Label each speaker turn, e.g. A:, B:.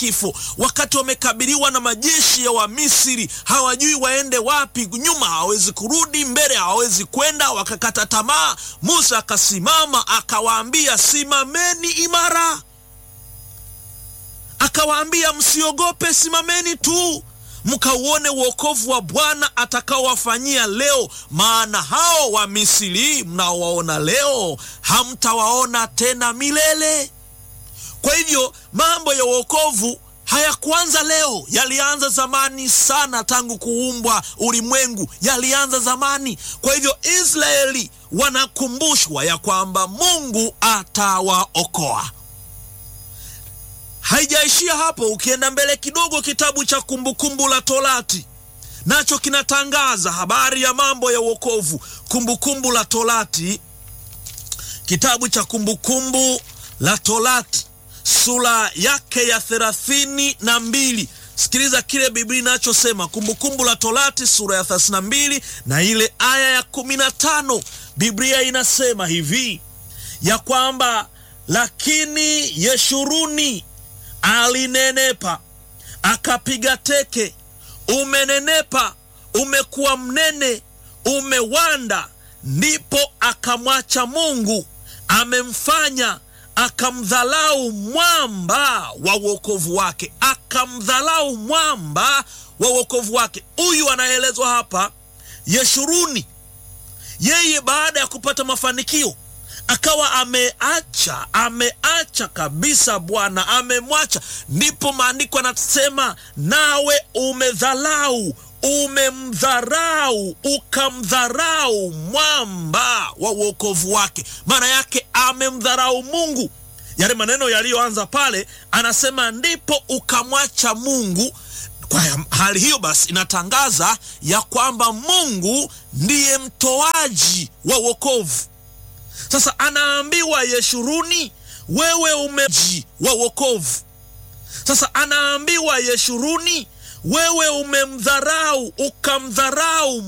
A: kifo, wakati wamekabiliwa na majeshi ya Wamisri, hawajui waende wapi. Nyuma hawawezi kurudi, mbele hawawezi kwenda, wakakata tamaa. Musa akasimama akawaambia, simameni imara, akawaambia msiogope, simameni tu mkauone uokovu wa Bwana atakaowafanyia leo, maana hao wa Misri mnaowaona leo hamtawaona tena milele. Kwa hivyo mambo ya uokovu hayakuanza leo, yalianza zamani sana, tangu kuumbwa ulimwengu yalianza zamani. Kwa hivyo Israeli wanakumbushwa ya kwamba Mungu atawaokoa. Haijaishia hapo. Ukienda mbele kidogo, kitabu cha Kumbukumbu la Torati nacho kinatangaza habari ya mambo ya uokovu. Kumbukumbu la Torati, kitabu cha Kumbukumbu la Torati sura yake ya thelathini na mbili. Sikiliza kile Biblia inachosema, Kumbukumbu la Torati sura ya thelathini na mbili na ile aya ya kumi na tano. Biblia inasema hivi ya kwamba lakini Yeshuruni alinenepa akapiga teke, umenenepa, umekuwa mnene, umewanda. Ndipo akamwacha Mungu, amemfanya akamdhalau mwamba wa uokovu wake, akamdhalau mwamba wa uokovu wake. Huyu anaelezwa hapa Yeshuruni, yeye baada ya kupata mafanikio akawa ameacha ameacha kabisa Bwana amemwacha. Ndipo maandiko anasema nawe umedhalau, umemdharau, ukamdharau mwamba wa uokovu wake. Maana yake amemdharau Mungu. Yale maneno yaliyoanza pale, anasema ndipo ukamwacha Mungu. Kwa hali hiyo basi, inatangaza ya kwamba Mungu ndiye mtoaji wa uokovu. Sasa anaambiwa Yeshuruni, wewe umeji wa wokovu. Sasa anaambiwa Yeshuruni, wewe umemdharau, ukamdharau